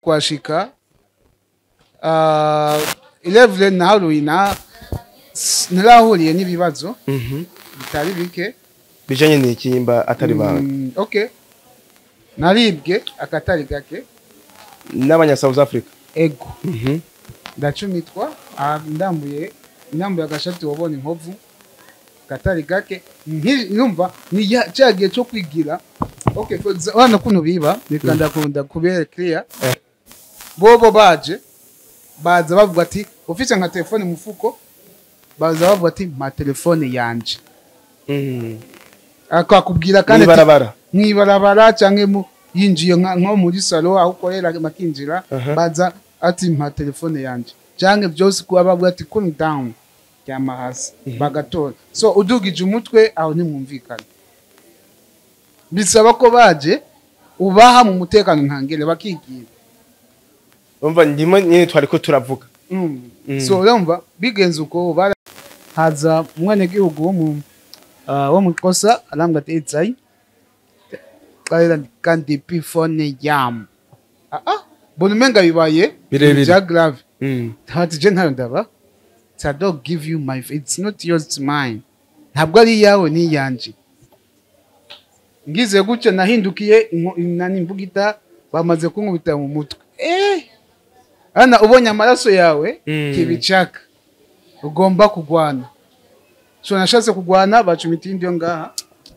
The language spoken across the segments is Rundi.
kuhashika uh, ilevule naharuye na s- narahuriye n'ibibazo Mhm. bitari bike bijanye n'ikimba atari banga Mm, okay naribwe akatari gake n'abanya South Africa ego Mhm. ndacumitwa ah, ndambuye ndambuye agashati wabona inkovu katari gake nki- numva ni ya- cya gihe cyo kwigira okay for exa- urabona kuno biba reka ndakunda kubera clear Eh. bobo baje baza bavuga ati ufite nka telefone mu mufuko baza bavuga ati ma telefone yanje Mhm. akakubwira kandi ati, Mw'ibarabara. mwibarabara cyangwa mu- yinjiye nka- nko muri salo aho ukorera makinjira Aha. baza ati mpa telefone yanjye cyangwa byose kuba bavuga ati cool down ryama hasi bagatora so udugije umutwe aho ntimwumvikana bisaba ko baje ubaha mu mutekano ntangere bakigira umva ndimo nyine twariko turavuga Mm. Mm. so urumva bigenze uko bara haza umwenegihugu wo mu ah, wo mu kosa arambwa ati etsayi karera kandi pifone yam ah ah bona umenga bibaye Birebire. bya grave Mhm. ati je ntayo ndaba I don't give you my it's not yours it's mine ntabwo ari iyawe ni iyanje ngize gutyo nahindukiye inko- nani imbugita bamaze kunkubita mu mutwe eh ana ubonye amaraso yawe Mm. kibicaka ugomba kugwana so nashatse kugwana bacumita indi yo ngaha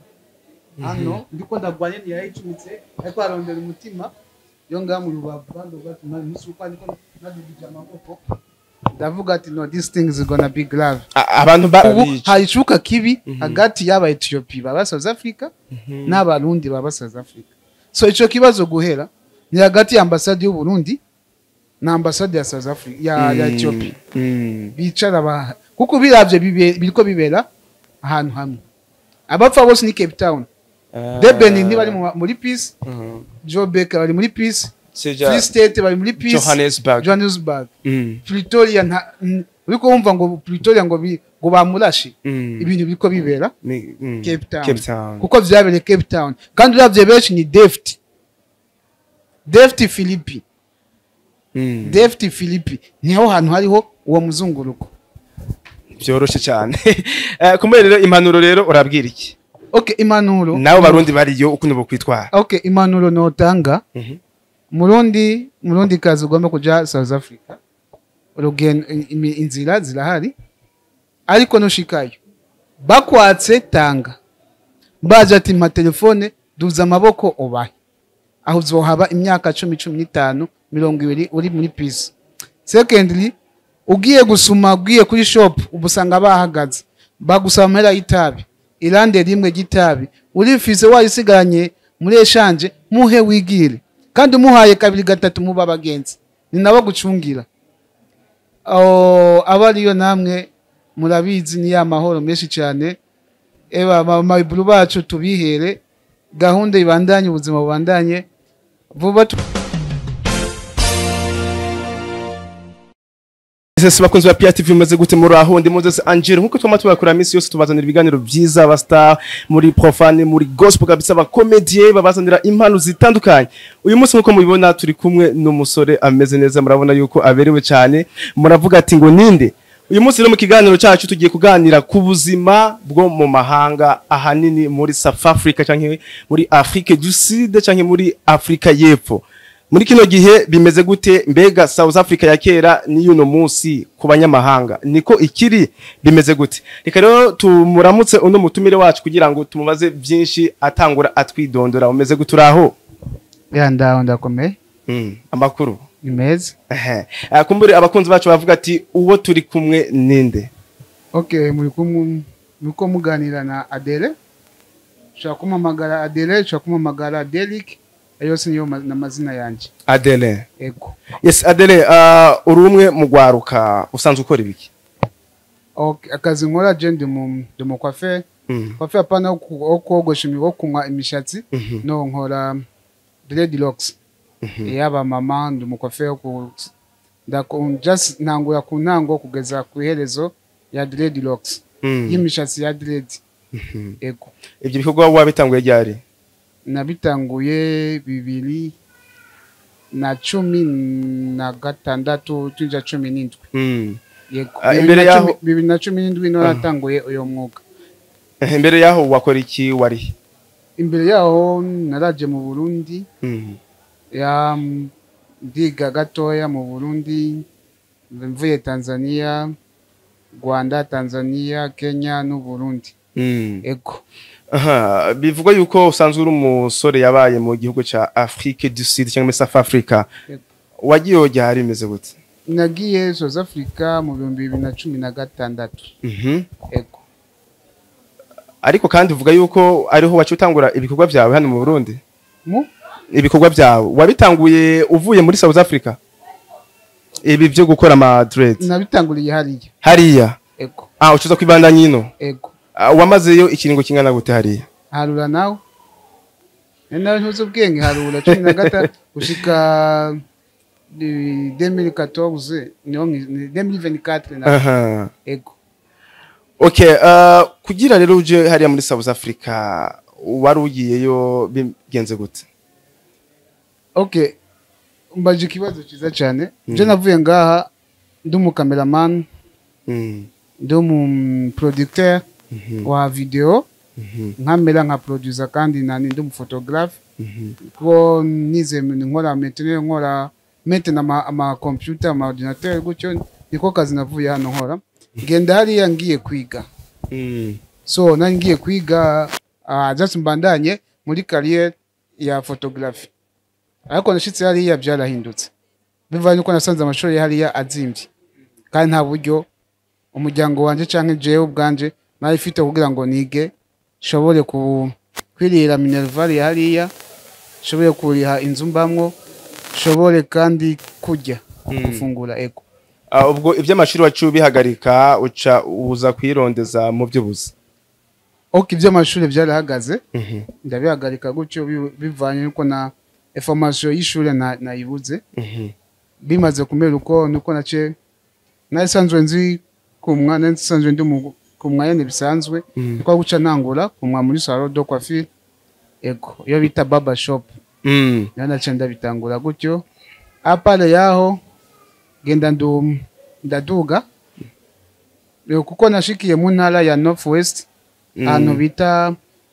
hano ndiko ndagwanye ntiyayicumitse ariko arondera umutima yo ngaha mu rubavu kandi ugatuma musuka ariko nadugije amaboko ndavuga ati no this thing is gonna be grave A- abantu ubu barabica hari icuka kibi hagati y'aba Ethiopia baba South Africa n'abarundi baba South Africa so ico kibazo guhera ni hagati ya ambasade y'u Burundi na ambasade ya South Africa ya, ya Ethiopia Mhm. bicara ba kuko biravye bibe- biriko bibera ahantu hamwe abapfa bose ni Cape Town Ah. Deben ntibari mu- muri peace Mhm. Joburg bari muri peace Seja Free State bari muri peace Johannesburg. Johannesburg Mhm. Pretoria nta n- uriko wumva ngo Pretoria ngo bi- ngo bamurashe Mhm. ibintu biriko bibera Ni- mhm. Cape Town. Cape Town. kuko vyabereye Cape Town kandi uravye benshi ni Deft Deft Philippi Mhm. Deft Philippi niho hantu hariho uwo muzunguruko byoroshe cyane Eh, kumbe rero impanuro rero urabwira iki okay impanuro nawe barundi bariyo ukuntu bokwitwara okay impanuro notanga Mhm. murundi murundi kazi ugomba kuja South Africa urugendo imi- inzira zirahari ariko nushikayo bakwatse tanga baje ati mpa telefone duza amaboko ubahe aho uzohaba imyaka cumi cumi n'itanu mirongo ibiri uri muri pisi secondly ugiye gusuma ugiye kuri shop uba usanga bahagaze bagusaba amahera y'itabi irande rimwe ry'itabi urifise wayisigaranye muri eshanje muhe wigire kandi umuhaye kabiri gatatu muba abagenzi ni nabo gucungira Oh, aba ariyo namwe murabizi ni ya mahoro menshi cyane eba amabiburu bacu tubihere gahunda ibandanye ubuzima bubandanye vuba tu- Ese bakunzi ba PRTV mumaze gute muri aho ndi Moses Angel nkuko twama tubakora minsi yose tubazanira ibiganiro byiza aba star muri profane muri gospel kabisa ba comedie babazanira impano zitandukanye uyu munsi nkuko mubibona turi kumwe n'umusore ameze neza murabona yuko aberewe cyane muravuga ati ngo ninde uyu munsi rero mu kiganiro cyacu tugiye kuganira ku buzima bwo mu mahanga ahanini muri South Africa cyangwa muri Afrique du Sud cyangwa muri Afrika y'Epfo muri kino gihe bimeze gute mbega South Africa ya kera n'iyuno munsi ku banyamahanga niko ikiri bimeze gute reka rero tumuramutse uno mutumire wacu kugira ngo tumubaze byinshi atangura atwidondora umeze gute uraho ya ndaho ndakomeye mm. amakuru ni meza ehe Ah, kumbure abakunzi bacu bavuga ati uwo turi kumwe ninde okay muri kumwe muko muganira na Adele ushobora kumamagara Adele ushobora kumamagara Derek ayo yose niyo ma- n'amazina yanjye Adele ego yes Adele uh, uri umwe mu gwaruka usanzwe ukora ibiki okay. akazi nkora je ndi mu ndi mu coiffeur mm. coiffeur hapana wo ku- wo kogosha imi- wo kunywa imishatsi Mhm. no nkora dreadlocks yaba mama ndi umukofe wo ku ndaku- just ntangura ku ntango kugeza ku iherezo ya dreadlocks Mm. y'imishatsi ya dread Mhm. ego ibyo bikorwa wabitanguye ryari nabitanguye bibiri na cumi na gatandatu tuja cumi n'indwi Mm. yego Ah, Bibiri imbere na yaho- cumi- bibiri na cumi n'indwi niho natanguye uyo mwuga Eh, imbere yaho wakora iki wari imbere yaho naraje mu burundi Mm. ya mm, ndiga gatoya mu burundi mvuye tanzania rwanda tanzania kenya n'uburundi Mm. ego Aha, bivugwa yuko usanzwe uri umusore yabaye mu gihugu ca Afrique du Sud cyangwa South Africa Yego. wagiye ojya hari bimeze gute nagiye south africa mu bihumbi bibiri na cumi na gatandatu Mhm. ego ariko kandi uvuga yuko ariho wacu utangura ibikorwa byawe hano mu Burundi mu ibikorwa byawe wabitanguye uvuye muri South Africa ibi byo gukora ama dread nabitanguriye hariya hariya ego ah ucuza kwibandanya ino ego Ah, wamazeyo ikiringo kingana gute hariya harura nawe ni nawe ntuzi ubwenge harura cumi na gatatu gushika demiri katoruze niho demiri veni katire nawe aha ego okay uh, kugira rero uje hariya muri South Africa wari ugiyeyo bigenze gute ok mbaje ikibazo cyiza cyane je navuye ngaha ndi umukameramani Mm. ndi umuproducteur wa video Mhm. nkamera nka producer kandi nani ndi umufotographe Mhm. kuko nize nkora metene nkora metene ama, ama computer ama ordinateur gutyo niko kazi navuye hano nkora ngenda hariya ngiye kwiga Mm. so nari ngiye kwiga uh, just mbandanye muri carrière ya photography ariko nashitse hariya byarahindutse bivanye nuko nasanze amashuri hariya azimvye kandi nta buryo umuryango wanje canke jewe ubwanje nari mfite kugira ngo nige nshobore ku kwirira minerval ya hariya nshobore kuriha inzu mbamwo nshobore kandi kurya gufungura ego Ah, ubwo iby'amashuri wacu bihagarika uca uza kwirondeza mu by'ubuzi ok iby'amashuri byarahagaze Mhm. ndabihagarika gutyo bi- bivanye nuko na information y'ishuri na- nayibuze Mhm. bimaze kumera uko nuko nace narisanzwe nzi kumwa narisanzwe ndi mu- kumwa yene bisanzwe Mhm. niko guca ntangura kumwa muri salon de coiffure ego iyo bita barber shop Mm. niho nace ndabitangura gutyo apale yaho genda ndu ndaduga Eh, kuko nashikiye mu ntara ya north west Mm. ahantu bita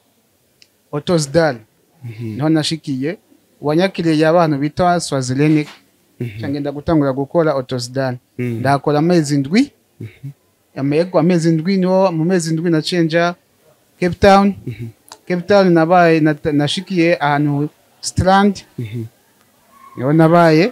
otosdal niho nashikiye wanyakiriye abantu bita swazilenik ngenda gutangura gukora otosdal Mm. ndakora amezi ndwi amego amezi ndwi niho mu mezi ndwi nacenja cape town cape town nabaye nat- nashikiye ahantu strand niho nabaye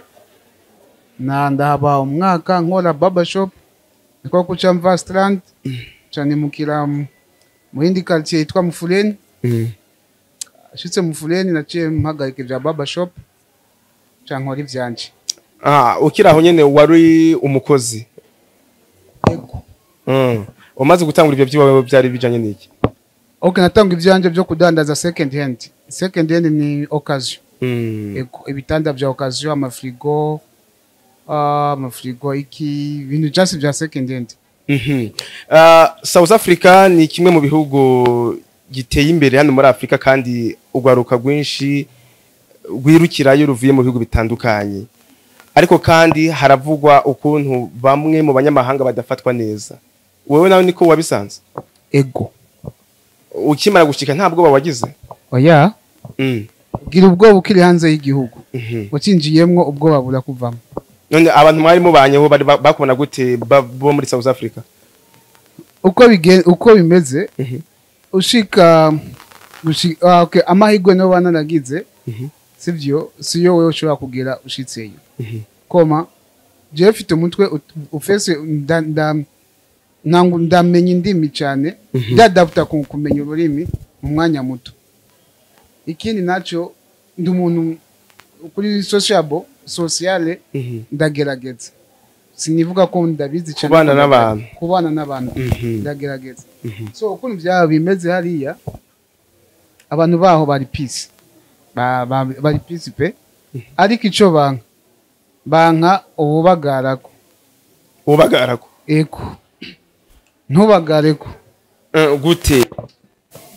na ndahaba umwaka nkora barber shop niko kuca mva strand canimukira mu- mu yindi quartier yitwa mufuleni Mm. ashitse mufuleni naciye mpagarika ibya barber shop ca nkora ivyanje Ah, ukiri aho nyene wari umukozi ego Mm. umaze gutangura ibyo by'iwawe byari bijanye n'iki ok natanga ivyanje vyo kudandaza second hand second hand ni occasion Mm. ego ibitanda vya occasion amafrigo ah, amafrigo iki ibintu just vya second hand Mhm. Ah, South Africa ni kimwe mu bihugu giteye imbere hano muri Afrika kandi urwaruka rwinshi rwirukirayo ruvuye mu bihugu bitandukanye ariko kandi haravugwa ukuntu bamwe mu banyamahanga badafatwa neza wowe nawe niko wabisanze ego ukimara gushika nta bwoba wagize oya Mm. gira ubwoba ukiri hanze y'igihugu Mhm. ucinjiyemwo ubwoba burakuvamo none abantu mwari mubanyeho bari ba- bakubona gute ba- bo muri South Africa uko bigen uko bimeze Mhm. ushika gushi- ah, okay, amahirwe niyo banaragize Mhm. sivyo siyo wewe ushobora kugira ushitseyo Mhm. koma jewe mfite umutwe ut- ufese nda- nda- ntangu- ndamenya indimi cyane ndadaputa ku kumenya ururimi mu mwanya muto ikindi naco ndi umuntu kuri sociable sociale Mhm. ndagerageza sinivuga ko ndabizi cyane Kubana ariko n'abantu. kubana n'abantu Mhm. ndagerageza Mhm. so ukuntu byaba bimeze hariya abantu baho bari peace Ba- ba- bari peace pe ariko ico banka banka ububagarako ubagarako eko ntubagareko Eh, gute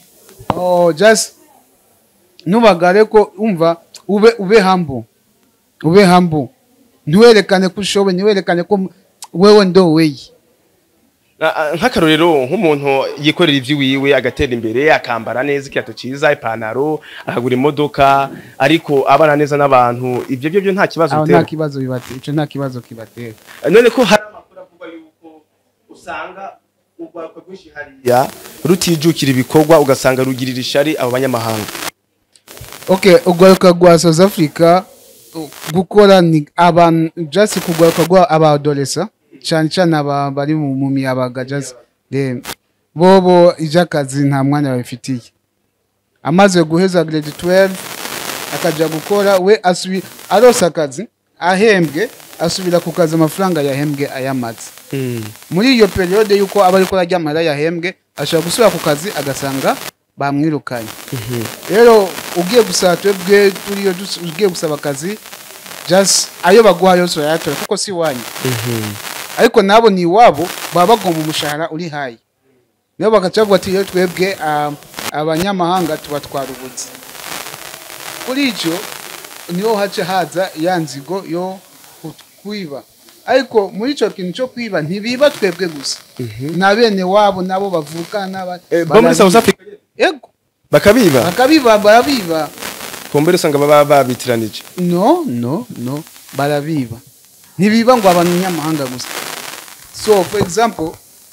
oh just ntubagareko umva ube ube humble ube hambu ntiwerekane ko ushoboye ntiwerekane ko m- wewe ndo weyi Ah, ah, nk'akarorero nk'umuntu yikorera ivy'iwiwe agatera imbere akambara neza ikiyato ciza ipantaro akagura imodoka ariko abana neza n'abantu ivyo byo byo nta kibazo aho bitera nta kibazo bibatera ico nta kibazo kibatera none ko hari amakuru avuga yuko usanga urwaruka rwinshi hariya rutijukira ibikorwa ugasanga rugirira ishari abo banyamahanga okay urwaruka rwa south africa uh, gukora ni abantu just kugwaruka rwa abadolesa cyane cyane aba bari mu mu miyabaga just de bobo iby'akazi nta mwanya babifitiye amaze guheza grade 12 akajya gukora we asubi arose akazi ahembwe asubira ku kazi amafaranga yahembwe ayamaze muri iyo periode y'uko aba ariko arajya amahera yahembwe ashobora gusubira ku kazi agasanga bamwirukanye rero ugiye gusaba twebwe turiyo dus- ugiye gusaba akazi just ayo baguha yose urayatora kuko si iwanyu ariko nabo ni iwabo baba bagomba umushahara uri hayi niyo bagaca bavuga ati iyo twebwe ah, abanyamahanga tubatwara ubutsi kuri icyo niho haca haza ya nzigo yo ku- kwiba ariko muri icyo kintu cyo kwiba ntibiba twebwe gusa na bene wabo nabo bavukana n'aba- bo muri south barabiba. africa Yego, bakabiba bakabiba barabiba kumbere usanga baba babitiranije no no no barabiba ntibiba ngo abanyamahanga gusa so for example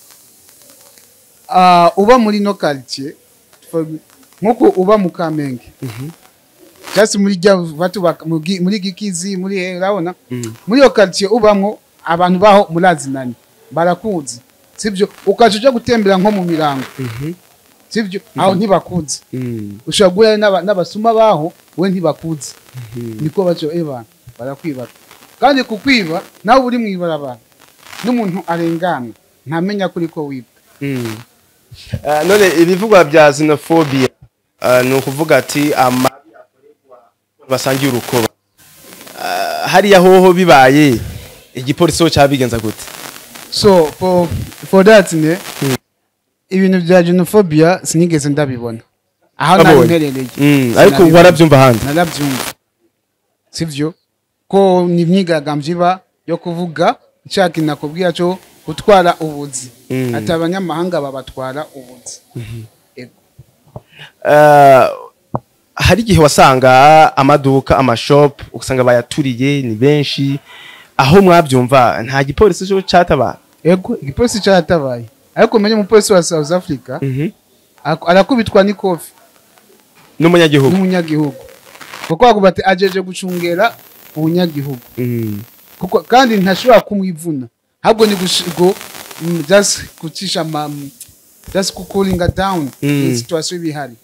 uh, uba muri no quartier for- nkuko uba mu kamenge just muri rya batu bak- mu gi- muri gikizi muri he urabona muri iyo quartier ubamwo abantu baho murazinanye barakuzi sibyo ukaje uja gutembera nko mu mirango sibyo aho ntibakuzi ushobora guhura n'aba- n'abasuma baho we ntibakuzi niko baco eba barakwiba kandi kukwiba nawe uri mu ibarabara n'umuntu arengana ntamenya kuri ko wibwa Ah, none ibivugwa bya xenophobia ah, ni ukuvuga ati amabi akorerwa basangiye urukoba Ah, hariya hoho bibaye igipolisi ho cyabigenza gute so for, for that ne ibintu bya genophobia sinigeze ndabibona aho nari Wabonye? mperereye Mm, ariko Sinabibona. warabyumva ahandi narabyumva sivyo ko ni imyigaragambyo iba yo kuvuga nshaka inakubwira cyo gutwara ubuzi Mm. ati abanyamahanga babatwara ubuzi Ego. Ah, hari igihe wasanga amaduka amashop ugasanga bayaturiye ni benshi aho mwabyumva nta gipolisi cyo cyatabara ego igipolisi cyaratabaye ariko umenye umupolisi wa south africa ak- arakubitwa n'ikofi n'umunyagihugu n'umunyagihugu kuko bavuga ati ajeje gucungera ubunyagihugu Mm. kuko kandi ntashobora kumwivuna ahubwo ni gushigo mm, just gucisha ama mm, just kukulinga down Mm. in situation ibihari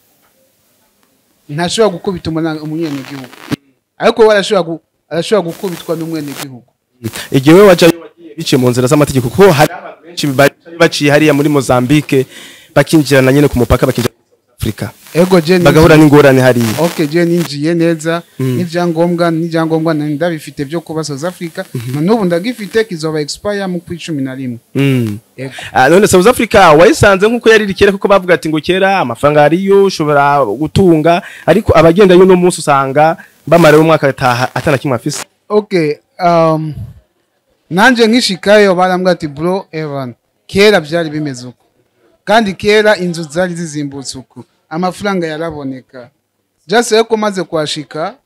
ntashobora gukubita umwana- umunyenegihugu ariko we arashobora gu- arashobora gukubitwa n'umwenegihugu igihe we wajayo wagiye biciye mu nzira z'amategeko kuko hari abantu benshi bari baciye hariya muri Mozambique bakinjirana nyine ku mupaka bakinjira muri South Africa ego je ninjiye- bagahura n'ingorane hariya ok je ninjiye neza n'ibyangombwa n'ibyangombwa nari ndabifite byo kuba south africa na n'ubu ndagifite kizoba expire mu kwi cumi na rimwe Mm. ego Ah, none South Africa wayisanze nk'uko yari iri kera kuko bavuga ati ngo kera amafaranga ariyo ushobora gutunga ariko abagenda y'uno munsi usanga bamara umwaka ataha atana kimwe afise ok um, nanje nkishikayo barambwira ati bro evan kera byari bimeze uko kandi kera inzu zari zizimbutse uko amafaranga yaraboneka just ariko maze kuhashika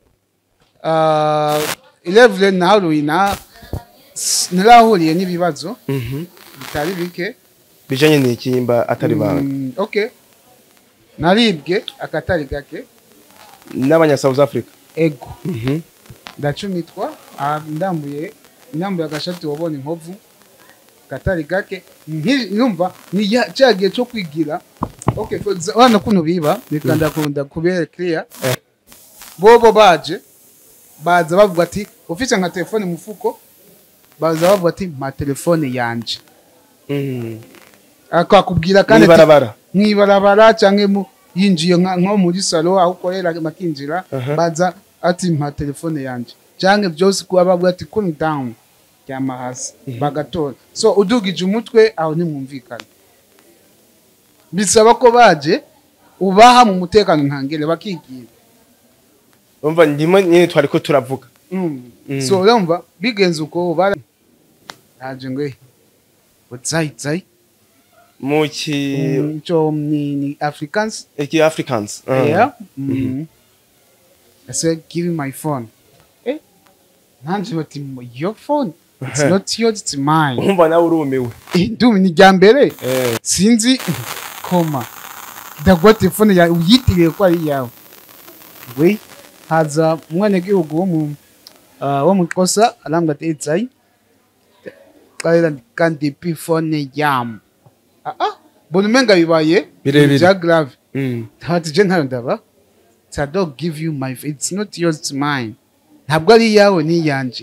uh, ilevure naharuye na s- narahuriye n'ibibazo bitari bike bijanye n'ikimba atari banga Mm, okay naribwe akatari gake n'abanya South Africa ego Mhm. ndacumitwa ah, ndambuye ndambuye agashati wabona inkovu katari gake nki- numva ni ya- cya gihe cyo kwigira okay for exa- urabona kuntu biba reka ndakunda kubera clear Eh. bobo baje baza bavuga ati ufite nka telefone mu mufuko baza bavuga ati mpa telefone yanje Mm. akakubwira kandi ati- Mw'ibarabara. mwibarabara cyangwa mu yinjiye nka- nko muri salo aho ukorera makinjira Aha. baza ati mpa telefone yanjye cyangwa byose kuba bavuga ati cool down ryama hasi bagatora so udugije umutwe aho ntimwumvikana bisaba ko baje ubaha mu mutekano ntangere bakigira umva ndimo nyine twari ko turavuga Mm. Mm. so urumva bigenze uko bara naje ngo utsayi tsayi mu ki cyo ni ni africans iki africans Ah. yeah mm. i said give me my phone eh nanje bati your phone it's Uh-huh. not yours it's mine umva nawe urumiwe Eh, ndumva ni rya mbere Eh. sinzi koma ndagwa telefone yawe uyitiriye ko ari iyawe we haza umwenegihugu wo mu ah, wo mu kosa arambwa ati etsayi karera kandi pi fone yamu ah ah bona umenga bibaye Birebire. bya grave Mm. ntati je ntayo ndaba I don't give you my it's not yours it's mine ntabwo ari iyawe ni iyanje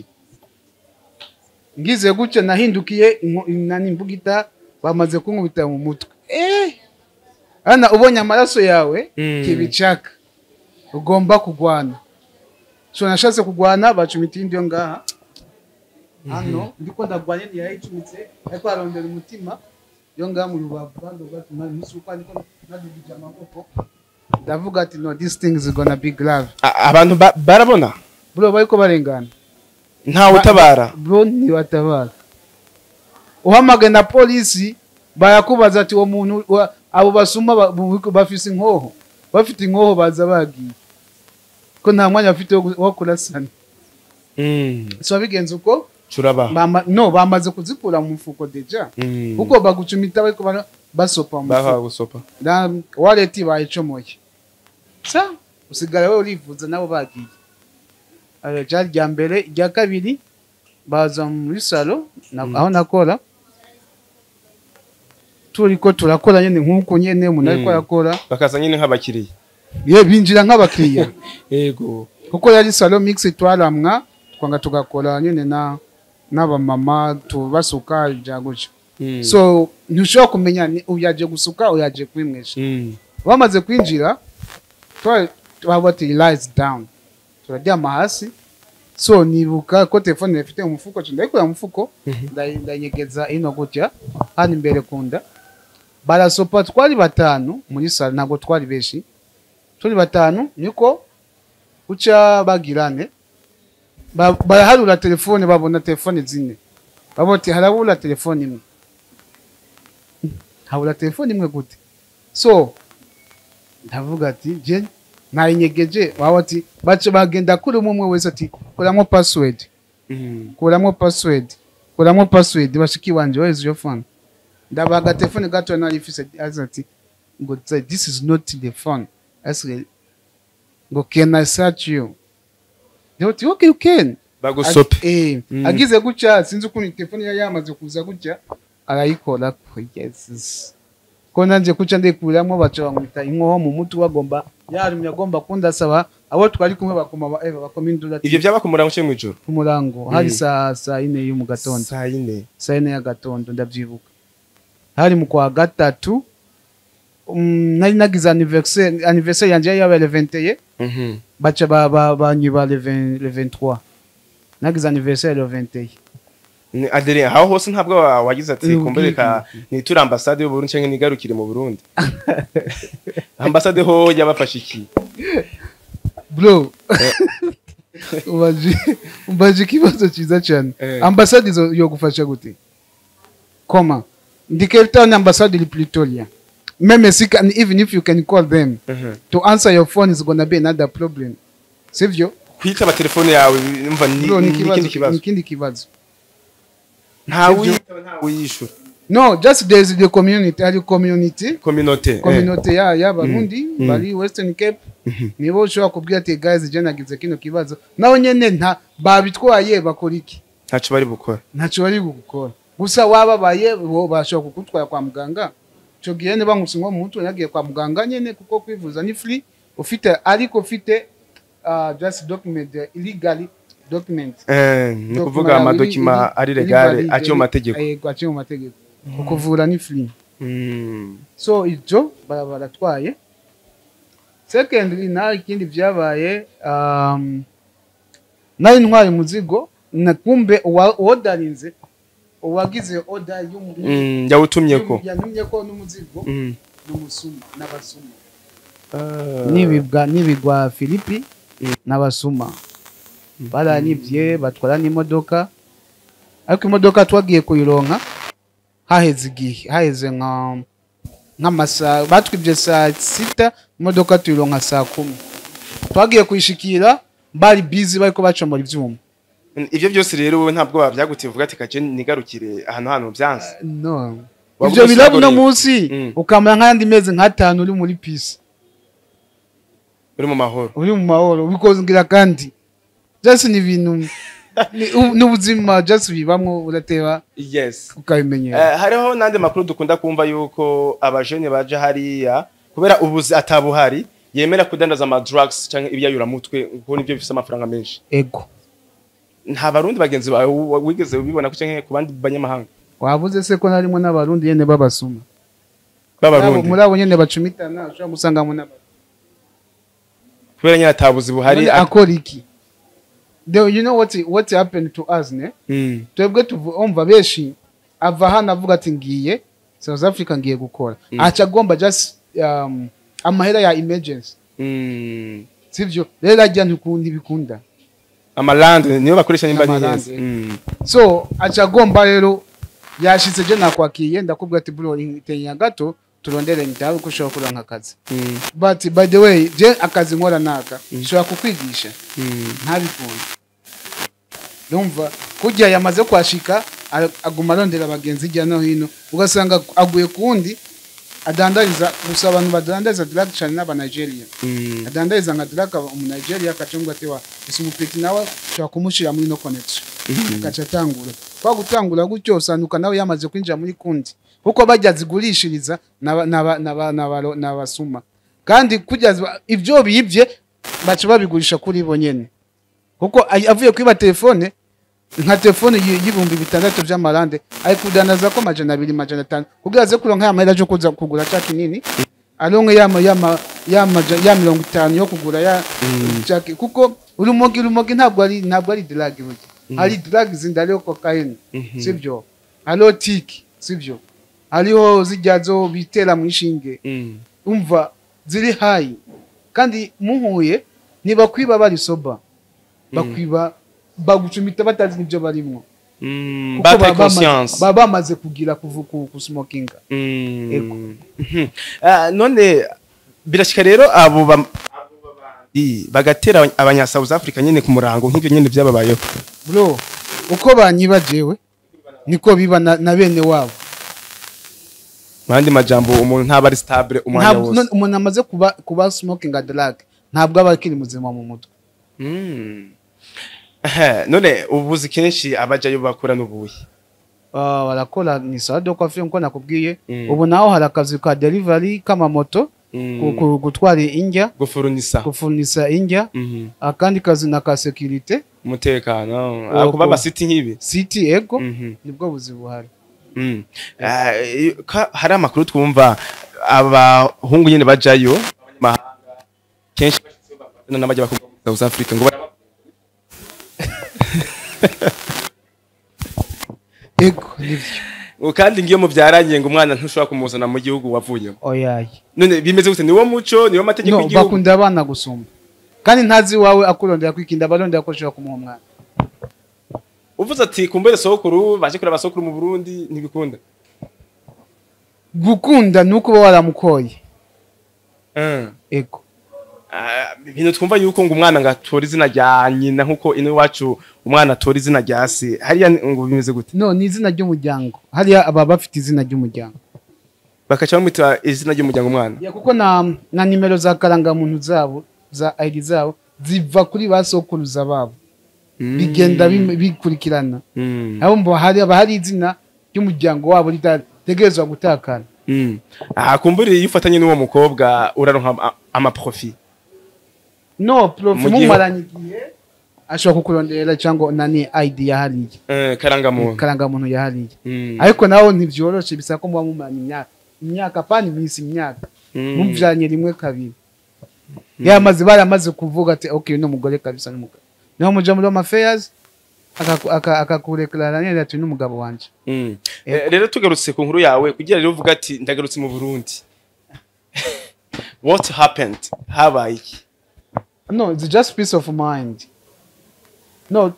ngize gutyo nahindukiye inko- nani imbugita bamaze kunkubita mu mutwe eh ana ubonye amaraso yawe Mm. kibicaka ugomba kugwana so nashatse kugwana bacumita indi yo ngaha hano ndiko ndagwanye ntiyayicumitse ariko arondera umutima yo ngaha mu rubavu kandi ugatuma nisuka ariko nadugije amaboko ndavuga ati no this thing is gonna be grave A- abantu ba- barabona bro bariko barengana ntawe utabara bro ntibatabara uhamagaye na polisi barakubaza ati uwo muntu wa- abo basuma ba- bu- bafise inkoho bafite inkoho baza bagiye ko nta mwanya bafite wo gu- wo kurasana Mm. so bigenze uko turaba bama, no bamaze kuzikura mu mufuko deja Mm. kuko bagucumita bariko bara- basopa mu bakaha mufuko gusopa na wallet bayicomoye sa usigara wewe urivuza nabo bagiye Ayo ryari rya mbere irya kabiri baza muri salo na- aho nakora turiko turakora nyene nk'uko nyene umuntu ariko Mm. arakora bakaza nyine nk'abakiriya ye binjira nk'abakiriya yego kuko yari salo mix twaramwa twanga tugakora nyene na n'abamama tubasuka bya gutyo Mm. so ntushobora kumenya ni uyaje gusuka uyaje kwimwesha Mm. bamaze kwinjira twari twaba ati lies down turaryama hasi so nibuka ko telefone ifite mu mufuko cyo ndayikura mu mufuko Mhm. ndayi- ndayigeza ino gutya hano imbere kunda barasopa twari batanu muri salo ntabwo twari benshi turi batanu niko uca bagirane Ba- baraharura telefone babona telefone zine babona ati harabura telefone imwe habura telefone imwe gute so ndavuga ati je nayinyegeje waba ati baca bagenda kuri umwe umwe wese ati kuramo password Mm. kuramo password kuramo password bashiki wanje where is your phone ndabaga telefone gato nari ifise aza ati ngo tsa- this is not the phone asike ngo can i search you They ati okay you can bagusope Ag- eh, Mm. agize gutya sinzi ukuntu telefone yari yamaze kuza gutya arayikora ko yes ko nanje kuca ndikuramo baca bamwita inkoho mu mutwe bagomba yarumye agomba kundasaba abo twari kumwe bakoma ba eva bakoma indura ivyo byaba ku murango cyo mu ijoro ku murango hari Mm. saa saa ine yo mu gatondo saa yine saa yine ya gatondo ndabyibuka hari mu kwa gatatu um, nari nagize anniversaire anniversaire yanje yari yabaye le 21 Mhm. baca ba- ba- banyiba le 20 le 23 nagize anniversaire le 21 Ni adere aho hose ntabwo wa- wagize ati Ubwiko. kumbereka nitura ambasade y'u Burundi cyangwa nigarukire mu Burundi ambasade ho yabafashe iki bro ubaje ubaje ikibazo cyiza cyane Eh. ambasade izo yo gufasha gute koma ndi Cape Town ambasade iri Pretoria meme si can even if you can call them Mhm. to answer your phone is gonna be another problem sivyo kwitaba telefone yawe umva ni bro ni ni ikindi kibazo kibazo ni kindi kibazo ntawe Sivyo? uyitaba ntawe uyishura no just there is the community ari community communauté community ya y'abarundi Mm. bari western cape nibo ushobora kubwira ati guys je nagize kino kibazo naho nyene nta babitwaye bakora iki ntacyo bari bukora ntacyo bari gukora gusa wababaye bo bashobora kugutwara kwa muganga icyo gihe niba nkusinwa mu mutwe nagiye kwa muganga nyine kuko kwivuza ni free ufite ariko ufite uh, just document uh, illegally document Eh, ni kuvuga amadokima ari legale aciye mu mategeko yego aciye mu mategeko ukuvura ni free Mm. so ibyo bara- baratwaye secondly naho ikindi byabaye um, nari ntwaye umuzigo na kumbe uwa- uwodarinze uwagize oda y'umu- Mm, yawutumye ko yantumye ko n'umuzigo Mm. n'umusuma n'abasuma Ah. n'ibigwa n'ibigwa filipi n'abasuma baranyivye batwara n'imodoka ariko imodoka twagiye kuyironka haheze igihe haheze nka nk'amasaha batwibye saa sita imodoka tuyironka saa kumi twagiye kuyishikira bari bizi bariko bacomora ivyuma ivyo byose rero wowe ntabwo bavyagutiye uvuga ati kaje nigarukire ahantu hano byanze no Wavuga ivyo birabo uno usiguriye. munsi Mm. ukamara nk'ayandi mezi nk'atanu uri muri pisi uri mu mahoro uri mu mahoro bikozgira kandi just ni ibintu ni- u- n'ubuzima just bibamwo urateba yes ukabimenyera Eh, hariho n'andi makuru dukunda kumva yuko abajene baje hariya kubera ubuzi atabuhari yemera kudandaza ama drugs canke ibyayuramutwe kuko nibyo bifise amafaranga menshi ego nta barundi bagenzi bawe wi- wigeze ubibona ko canke ku bandi banyamahanga wavuze se ko narimo n'abarundi nyene babasuma b'abarundi muri abo nyene bacumitana ushobora gusangamo n'abarundi kubera nyine atabuzi buhari None akora iki Though you know what what happened to us ne Mm. twebwe tuvumva benshi ava hano avuga ati ngiye South Africa ngiye gukora Mm. aca agomba just um, amahera ya emergency Mm. sivyo rero ajya ntukundi bikunda amalande niyo bakoresha nimba Amalande. niyezi Mm. so aca agomba rero yashitse je nakwakiye ndakubwira ati bro tenya gato turondere ndawe ko ushobora kuronka akazi Mm. but by the way je akazi nkora naka nshobora kukwigisha Mm. ntabikunda numva kujya yamaze kwashika ara- aguma arondera abagenzi hirya no hino ugasanga aguye kundi adandariza gusa abantu badandariza drug cyane n'abanigeria Mm. adandariza nka drug umunigeria akacunga ati wa gusa umupeti nawe ushobora kumushira muri no connection agaca atangura kwa gutangura gutyo usanduka nawe yamaze kwinjira muri kundi kuko bajya zigurishiriza n'aba- n'aba- n'aba- n'aba- n'abasuma kandi kujya ziba- ibyo bibye baca babigurisha kuri bo nyene kuko ay- avuye kwiba telefone nka telefone y- y'ibihumbi bitandatu vy'amarande ari kudanaza ko majana abiri majana atanu kugira aze kuronka ya mahera yo kuza kugura ca kinini aronke ya ma- ya ma- ya maja- ya mirongo itanu yo kugura ya caki kuko urumogi urumogi ntabwo ari ntabwo ari drug burya hari drug zindi hariho cocaine sibyo hariho tiki sibyo hariho zijya zo bitera mu ishinge Mm. umva ziri hayi kandi muhuye ntibakwiba bari soba bakwiba bagucumita batazi n'ibyo barimwo Mm. Kuko Bataye baba bamaze- conscience. baba bamaze kugira kuvu- ku kusmokinga Mm. Ego. Mhm. Ah, none birashika rero abo ba- abo babandi bagatera abanya- abanya South Africa nyene ku murango nk'ivyo nyene vyababayeho bro uko banyiba jewe niko biba na, na bene wabo mu yandi majambo umuntu ntaba ari stable umwanya Ntabwo- wose none umuntu amaze kuba kuba smoking drug ntabwo aba akiri muzima mu mutwe Mm. Ehe, none ubuzi kenshi abajayo bakora n'ubuyi Ah, barakora ni sawa de coiffure nko nakubwiye Mm. ubu naho hari akazi ka delivery k'amamoto Mm. ku- ku- gutwara indya gufurunisa gufurnisa indya Mhm. akandi kazi na ka security umutekano Uko- kuba amasiti nk'ibi city ego Mhm. nibwo buzi buhari Mm. Ah, iyo- ka- hari amakuru twumva abahungu nyine bajayo mahanga kenshi bashitseyo bafatana n'abajya bakubwa muri South Africa ngo bara- ego nibyo ngo kandi ngiyo mubyaranye ngo umwana ntushobora kumuzana mu gihugu wavuyemo oyaye none bimeze gute niwo muco niwo mategeko no y'igihugu bakunda abana gusumba kandi ntazi iwawe akurondera kwikinda abarondera ko ushobora kumuha umwana uvuze ati kumbere sokuru baje kureba sokuru mu Burundi ntibikunda gukunda ni uko uba waramukoye Mm. ego Ah, ibintu twumva yuko ngo umwana ngo atora izina rya nyina nkuko ino iwacu umwana atora izina rya se hariya ni- ngo bimeze gute no ni izina ry'umuryango hariya aba bafite izina ry'umuryango bakaca bamwita izina ry'umuryango umwana ya kuko na na nimero za karangamuntu zabo za ID zabo ziva kuri ba sokuruza babo bigenda bim- bikurikirana Mm. abo mbo hari aba hari izina ry'umuryango wabo ritategerezwa gutakana Mm. Ah, kumbure iyo ufatanye n'uwo mukobwa uraronka ama- amaprofi no profi Mu gihe- mumaranye igihe ashobora kukurondera cyangwa nani ID ya hariya Eh, karangamuntu karangamuntu ya hariya Mm. ariko naho ntibyoroshe bisaba ko muba mumaranye imyaka imyaka pani iminsi imyaka Mm. muvyanye rimwe kabiri yamaze baramaze kuvuga ati okay no mugore kabisa n'umugabo naho muja muri home affairs akaku- aka- akakurekurana neza ati n'umugabo wanje Mm. Eh, rero tugarutse ku nkuru yawe kugira rero uvuga ati ndagarutse mu Burundi what happened habaye iki no it's just peace of mind no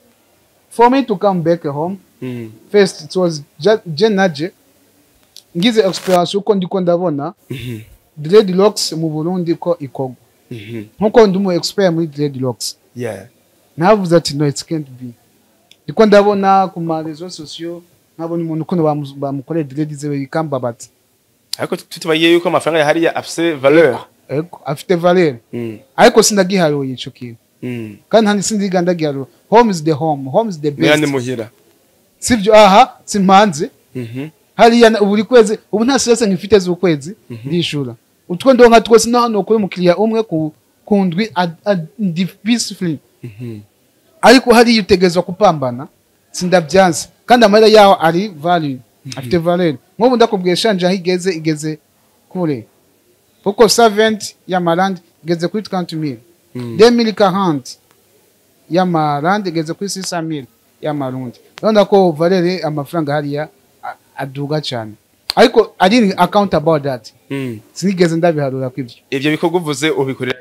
for me to come back home Mm. first it was just je naje ngize experience uko ndiko ndabona Mhm. dreadlocks mu Burundi ko ikorwa Mhm. nkuko ndi umu expert muri dreadlocks Yeah. navuze ati no it can't be ndiko ndabona ku ma réseaux sociaux nkabona umuntu ukuntu bamu- bamukoreye dread ziwe bikambabaza ariko tutubaye yuko amafaranga ya hariya afise valeur ego afite valeur Mm. ariko sindagiharuye ico kintu Mm. kandi handi sindiga ndagiharuye home is the home home is the Mera ni best muhira sivyo aha simpanze Mhm. hariya na- buri kwezi ubu nta stress nkifite z'ukwezi ndishura utwo ndonka twose naho nokora umukiriya umwe ku ku ndwi ad- ad- ndi peacefully Mhm. ariko hariya utegerezwa kupambana sindabyanze kandi amahera yaho ari value afite valeur nk'ubu ndakubwiye shanje aho igeze igeze kure kuko savent y'amarandi igeze kuri 30 mille Mm. 2040 y'amarandi igeze kuri 600 mille y'amarundi urabona ko valeur amafaranga hariya a- aduga cyane ariko I didn't account about that Mm. sinigeze ndabiharura kw'ibyo ivyo bikorwa uvuze ubikorera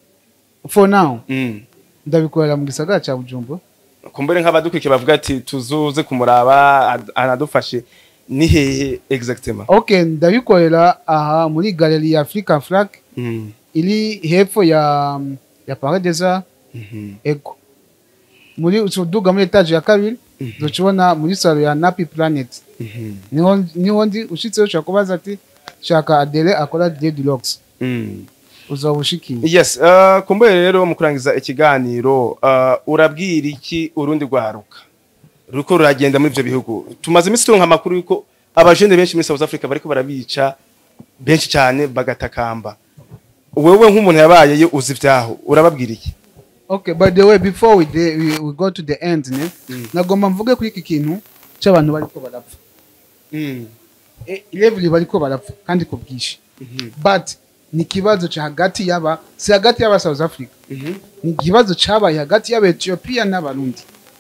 for now Mm. ndabikorera mu gisagara cya Bujumbura kumbure nk'abadukurikiye bavuga ati tuzuze kumuraba ad- anadufashe ni hehe exactement okay ndabikorera aha muri galeri ya Africa Flag Mm. iri hepfo ya ya Paris des Arts Mhm. ego muri uduga muri etage ya kabiri Mhm. ducibona muri salo ya Nappy Planet Mhm. niho niho ndi ushitseho ushaka kubaza ati shaka Adele akora dreadlocks Mm. uzaba ushikiye yes uh, kumbure rero mu kurangiza ikiganiro uh, urabwira iki urundi rwaruka ruko ruragenda muri ivyo bihugu tumaze iminsi turonka amakuru yuko abajene benshi muri South Africa bariko barabica benshi cyane bagatakamba wewe nk'umuntu yabayeyo uzi vyaho urababwira iki okay by the way before we, de, we, we go to the end ne Mm. nagomba mvuge kuri iki kintu cy'abantu bariko barapfa mm. e, level bariko barapfa kandi ku bwinshi Mhm. but ni ikibazo cya hagati y'aba si hagati y'aba South Africa Mhm. ni ikibazo cyabaye hagati y'aba Ethiopia n'abarundi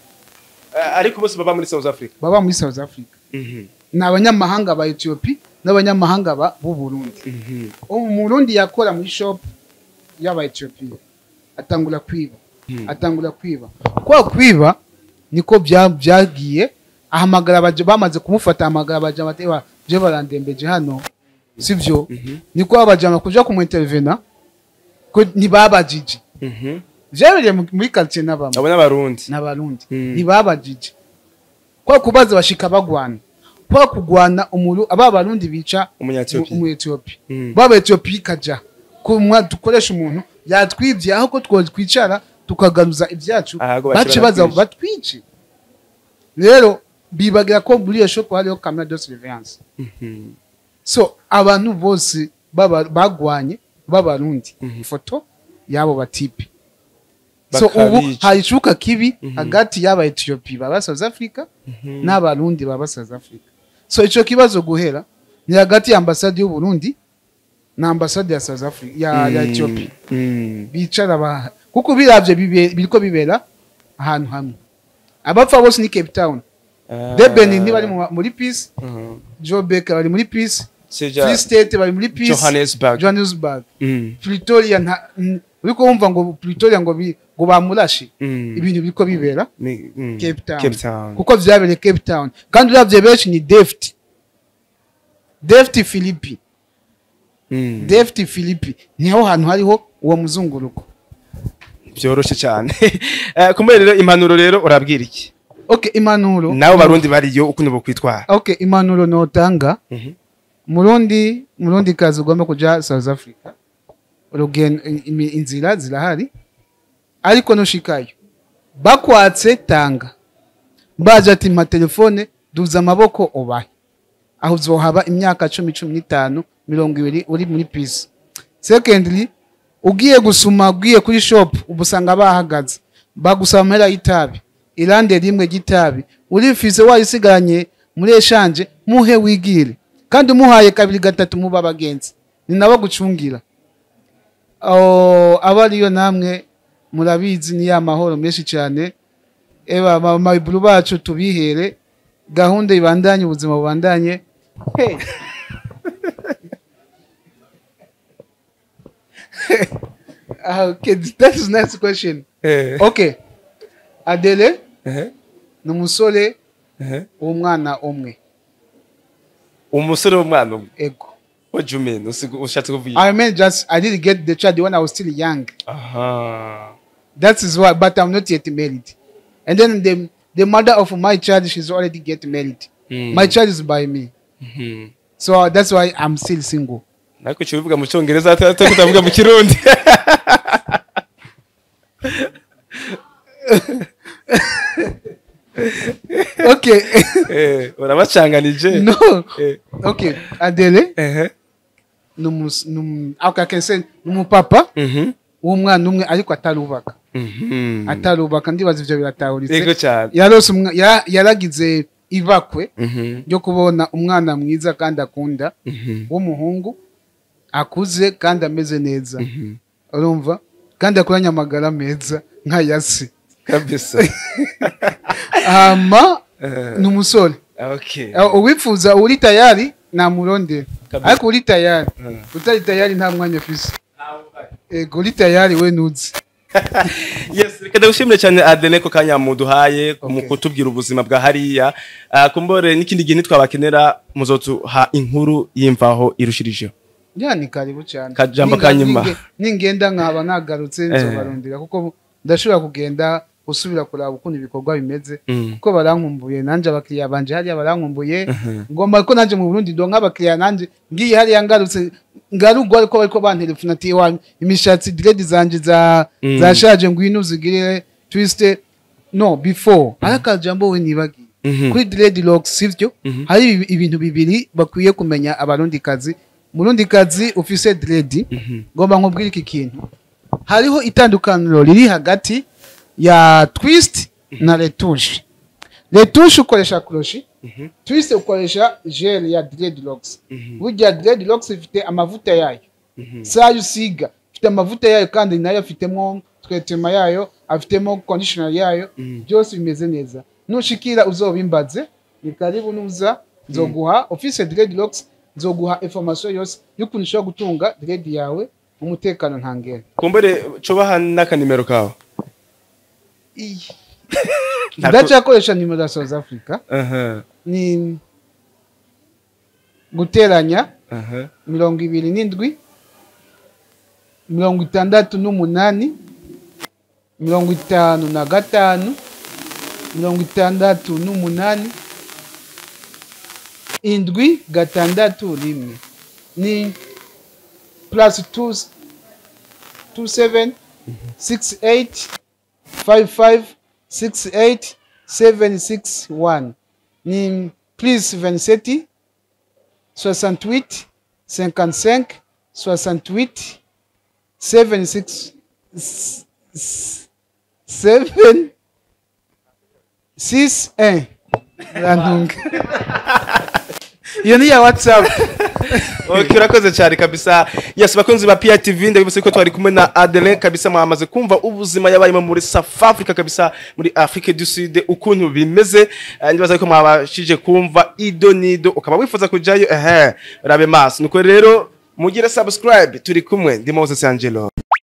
Uh, ariko bose baba muri South Africa baba muri South Africa Mhm. ni abanyamahanga ba Ethiopia n'abanyamahanga ba b'u Burundi Mhm. umurundi yakora muri shop y'aba Ethiopia atangura kwiba Hmm. atangura kwiba kwa kwiba niko bya- byagiye ahamagara abaje bamaze kumufata ahamagara abaje batewa je barandembeje hano sivyo Mhm. niko abajama kuja kumuintervena ko ntibabajije Mhm. vyabereye mu- muri quartier n'abamwe abo n'abarundi n'abarundi Mm. ntibabajije kwa kubaza bashika bagwana kwa kugwana umuru aba barundi bica Umunya-Ethiopia. umu Ethiopia Mm. baba Ethiopia ikaja kumwa dukoresha umuntu yatwibye aho ko twokwicara tukagaruza ibyacu Ahago bace bace baza baratwica. batwice rero bibagira ko muri iyo shop hariho camera de surveillance Mhm. so abantu bose baba- bagwanye b'abarundi Mhm. ifoto y'abo batipe so ubu Bakabica. hari icuka kibi Mhm. hagati y'aba Ethiopia baba South Africa Mhm. n'abarundi baba South Africa so ico kibazo guhera ni hagati ya ambasade y'u Burundi na ambasade ya South Africa ya, ya Mm. Ethiopia Mm. bicara ba kuko biravye bibe- biriko bibera ahantu hamwe abapfa bose ni Cape Town Ah. Durban ni bari mu- muri peace Mhm. Joburg bari muri peace Seja Free State bari muri peace Johannesburg. Johannesburg Mm. Pretoria nta n- uriko wumva ngo Pretoria ngo bi- ngo bamurashe Mm. ibintu biriko bibera Ni- mm. Cape Town. Cape Town. kuko vyabereye Cape Town kandi uravye benshi ni Deft Deft Philippi Mm. Deft Philippi niho hantu hariho uwo muzunguruko Vyoroshe cyane. Eh, Kumbe rero impanuro rero urabwira iki? okay impanuro Nawe barundi bariyo ukuntu bokwitwara. okay impanuro notanga Mhm. murundi murundi kazi ugomba kuja South Africa urugendo imi- inzira zirahari ariko nushikayo bakwatse tanga baje ati mpa telefone duza amaboko ubahe aho uzohaba imyaka cumi cumi n'itanu mirongo ibiri uri muri pisi secondly ugiye gusuma ugiye kuri shop uba usanga bahagaze bagusaba amahera y'itabi irande rimwe ry'itabi urifise wayisigaranye muri eshanje muhe wigire kandi umuhaye kabiri gatatu muba abagenzi ni nabo gucungira Oh, aba ariyo namwe murabizi ni ya mahoro menshi cyane eba mamayiburu bacu tubihere gahunda ibandanye ubuzima bubandanye hey. Ah, okay, that is nice question. Eh. Okay. Adele Eh. ni umusore Eh. w'umwana umwe. umusore w'umwana umwe Ego. what do you mean Usigu- ushatse kuvuga I mean just I didn't get the child when I was still young. aha That is why, but I'm not yet married. And then the the mother of my child, she's already get married. Mm. My child is by me. Mhm. So that's why I'm still single. ariko cyo bivuga mu cyongereza atari kutavuga mu kirundi Okay. Eh, urabacanganije no. Eh. Okay. Adele, ehe numus num okay, I can say numupapa Mhm. w'umwana umwe ariko atarubaka. Mhm. Atarubaka ndibaza ivyo yego biratahuritse. cyane Yarose umwa ya- yaragize ibakwe Mhm. ryo kubona umwana mwiza kandi akunda Mhm. w'umuhungu akuze kandi ameze neza. Mhm. urumva kandi akuranye amagara meza nka yasi kabisa hama Eh, ni umusore okay Uh, uwifuza uri tayari namurondera Kabisa. ariko uri tayari Mm. utari tayari nta mwanya afise ego uri tayari we nuzi yes reka ndagushimire cyane Adele ko kanya muduhaye mu Okay. kutubwira ubuzima bwa hariya Ah, kumbore n'ikindi gihe nitwabakenera muzotuha inkuru y'imvaho irushirijeho ya ni karibu cyane Kajambo Ninga- kanyuma. ninge- ningenda nkaba nagarutse Eh. nzobarondera kuko ndashobora kugenda gusubira kuraba ukuntu ibikorwa bimeze Mm. kuko barankumbuye nanje abakiriya banje hariya barankumbuye Mhm. ngomba ko nanje mu Burundi donka abakiriya nanje ngiye hariya ngarutse ngarugwa ariko bariko bantelefona ati wa imishatsi dread zanje za Mm. zashaje ngwino uzigire twiste no before arakajambo we nibagiye Mhm. kuri dreadlocks sivyo Mhm. hari ibi- ibintu bibiri bakwiye kumenya abarundikazi murundikazi ufise dread Mhm. ngomba nkubwire iki kintu hariho itandukaniro riri hagati ya twist na retushe retushe ukoresha kroshi Mhm. twist ukoresha gel ya dreadlocks Mhm. burya dreadlocks ifite amavuta yayo Mhm. sayo usiga ifite amavuta yayo kandi nayo afitemo twetema yayo afitemo conditioner yayo Mhm. byose bimeze neza nushikira uzobimbaze ni karibu nuza nzoguha ufise dreadlocks nzoguha information yose y'ukuntu ushobora gutunga dread yawe umutekano ntangere kumbure cubaha n'akanimero kawe Ntabwo- ndacyakoresha nimero ya south africa aha ni guteranya aha mirongo ibiri n'indwi mirongo itandatu n'umunani mirongo itanu na gatanu mirongo itandatu n'umunani indwi gatandatu rimwe ni plus two, two seven six eight five five six eight seven six one ni plus vingt-sept 68 55 68 76 7 6 1 rantunga iyo ni ya whatsapp okay urakoze cyane kabisa yes bakunzi ba PITV ndabibutse ko twari kumwe na Adeline kabisa mwamaze kumva ubuzima yabayemo muri South Africa kabisa muri Afrique du Sud ukuntu bimeze Eh, ndibaza ko mwabashije kumva ido nido ukaba wifuza kujayo ehe rabe maso nuko rero mugire subscribe turi kumwe ndi Moses Angelo